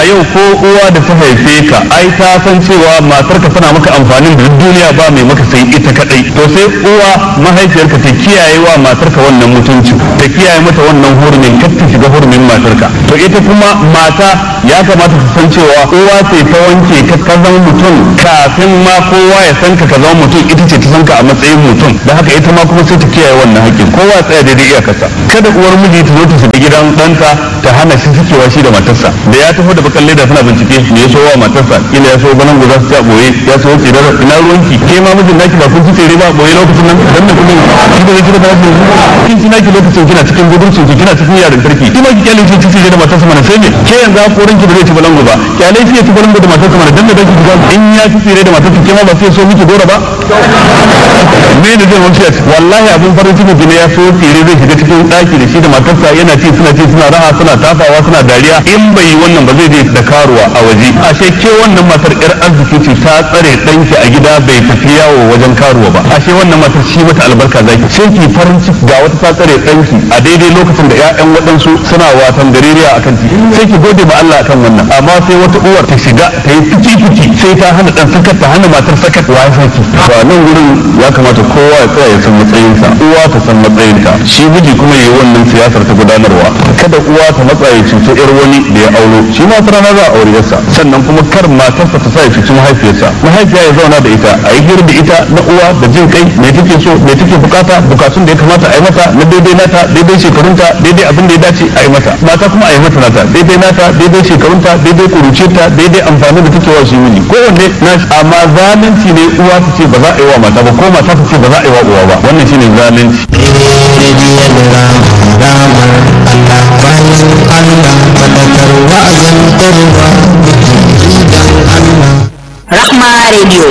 yau ko uwa da ta haife ka ai ta san cewa matarka tana maka amfanin da duniya ba mai maka sai ita kadai to sai uwa mahaifiyarka ta kiyaye wa matarka wannan mutunci ta kiyaye mata wannan hurumin kar ta shiga hurumin matarka to ita kuma mata ya kamata ta san cewa uwa ce ta wanke ka ka zama mutum kafin ma kowa ya san ka ka zama mutum ita ce ta san ka a matsayin mutum da haka ita ma kuma sai ta kiyaye wannan haƙƙin kowa tsaya daidai iyakarsa kada uwar miji ta zo ta shiga gidan ɗanta ta hana shi sukewa shi da matarsa da ya taho da bakan leda tana bincike me ya so wa matarsa ila ya so banan guza su ci a boye ya so tsirar ina ruwanki ke ma mijin naki ba kun ci tsere ba boye lokacin nan dan da kuma shi da zai da naki kin ci naki lokacin kina cikin gudurcin ki kina cikin yaran tarki kina ki kyale ki ci tsere da matarsa mana sai ne ke yanzu a korin ki ba zai ci balangu ba kyale shi ya ci balangu da matarsa mana dan da daki ga in ya ci tsere da matarsa ke ma ba sai so miki gora ba me ne zai wuce wallahi abin farin ciki ne ya so tsere zai shiga cikin daki da shi da matarsa yana ci suna ci suna raha suna tafawa suna dariya in bai yi wannan ba zai je da karuwa a waje ashe ke wannan matar yar arziki ce ta tsare danki a gida bai tafi yawo wajen karuwa ba ashe wannan matar shi mata albarka zaki sai ki farin ciki ga wata ta tsare danki a daidai lokacin da ƴaƴan waɗansu suna watan gareriya akan titi sai ki gode ma Allah akan wannan amma sai wata uwar ta shiga ta yi fici fici sai ta hana dan sakat ta hana matar sakat wa saki ba nan gurin ya kamata kowa ya tsaya ya san matsayinsa uwa ta san matsayinta shi miji kuma yayi wannan siyasar ta gudanarwa kada uwa ta matsa ya cuci yar wani da ya aulo shi ma rana za a aure yarsa sannan kuma kar matarsa ta sa ya cuci mahaifiyarsa mahaifiya ya zauna da ita a yi hira da ita na uwa da jin kai me take so me take bukata bukatun da ya kamata a yi mata na daidai nata daidai shekarunta daidai abin da ya dace a yi mata mata kuma a yi mata nata daidai nata daidai shekarunta daidai kuruciyarta daidai amfani da take wa shi miji kowanne na amma zalunci ne uwa ta ce ba za a yi wa mata ba ko mata ta ce ba za a yi wa uwa ba wannan shine zalunci rediyon ramar Allah bayan Allah fadakar wa'azantarwa idan Allah Rahma Radio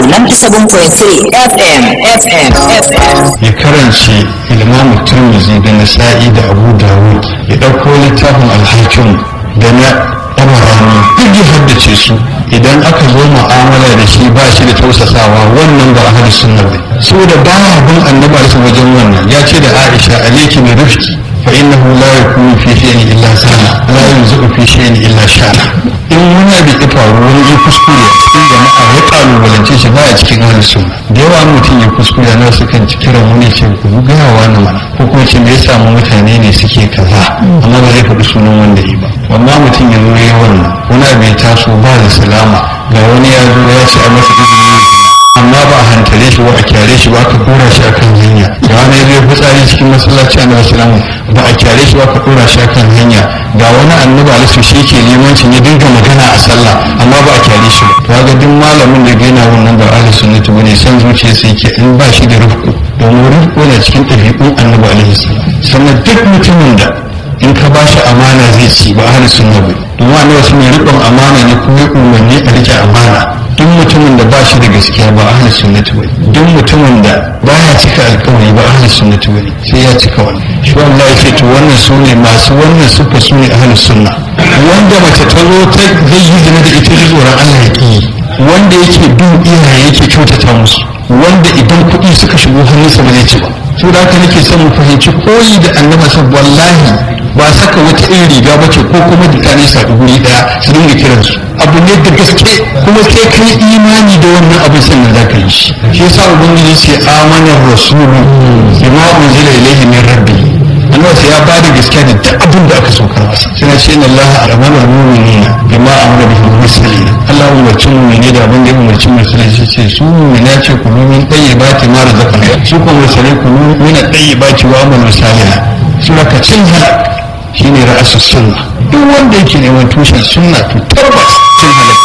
97.3 FM FM FM ya karance ilmamu turmizi da nasa'i da abu dawud ya ɗauko littafin alhakim da na ɗabarani duk ya haddace su idan aka zo mu'amala da shi ba shi da tausasawa wannan ba ahli sunna ne saboda ba bin annabi alaihi wajen wannan ya ce da aisha alayki bi rifqi fa innahu la yakunu fi shay'in illa sana la yunzu fi shay'in illa shana in wani abu ya faru wani ya kuskure cikin jama'a ya kalubalance shi baya cikin ahli sunna da yawa mutum ya kuskure na su kan kiran wani ce ku gaya wani mana ko kuma ce me ya samu mutane ne suke kaza amma ba zai faɗi sunan wanda yi ba amma mutum ya zo ya wannan wani abu ya taso ba da salama ga wani ya zo ya ce a masa izini amma ba a hantare shi ba a kyare shi ba aka kora shi akan hanya da wani ya zo fitsari cikin masallaci a nabi salamu ba a kyare shi ba aka kora shi akan hanya ga wani annabi alisu shi ke limancin ya dinga magana a sallah amma ba a kyare shi ba to ga duk malamin da gaina wannan ba ahli sunnati bane san zuciya sai ke in ba shi da rufku domin rufku na cikin ɗabi'un annabi alaihi salam sannan duk mutumin da in ka ba shi amana zai ci ba ahli sunna ba domin annabi sun yi riƙon amana ne kuma ya umarni a rike amana duk mutumin da ba shi da gaskiya ba ahli sunnati bane duk mutumin da baya cika alkawari ba ahli sunnati bane sai ya cika wannan shi Allah ya ce to wannan su ne masu wannan sufa su ne ahli sunna wanda mace ta zo ta zai yi zina da ita ji tsoron Allah ya ki wanda yake bin iyaye yake kyautata musu wanda idan kuɗi suka shigo hannunsa ba zai ci ba to da haka nake son mu fahimci koyi da annabi sa wallahi ba saka wata irin riga bace ko kuma mutane su haɗu guri ɗaya su dinga kiransu abu ne da gaske kuma sai kai imani da wannan abin sannan za ka yi shi shi yasa ubangiji ce amanar rasulu bima unzila ilayhi min rabbi annabi sai ya ba da gaskiya da duk abin da aka saukar masa sai na ce inna allaha amana al-mu'minina bima amara bihi al-mursalin Allah ya umarci mu'mini da abin da ya umarci mursalin shi ce su mu'mina ce ku min tayyibati ma razaqna su kuma mursalai ku min tayyibati wa amalu salihan sura ka cin halak shine ra'asus sunna duk wanda yake neman tushen sunna to tabbas cin halak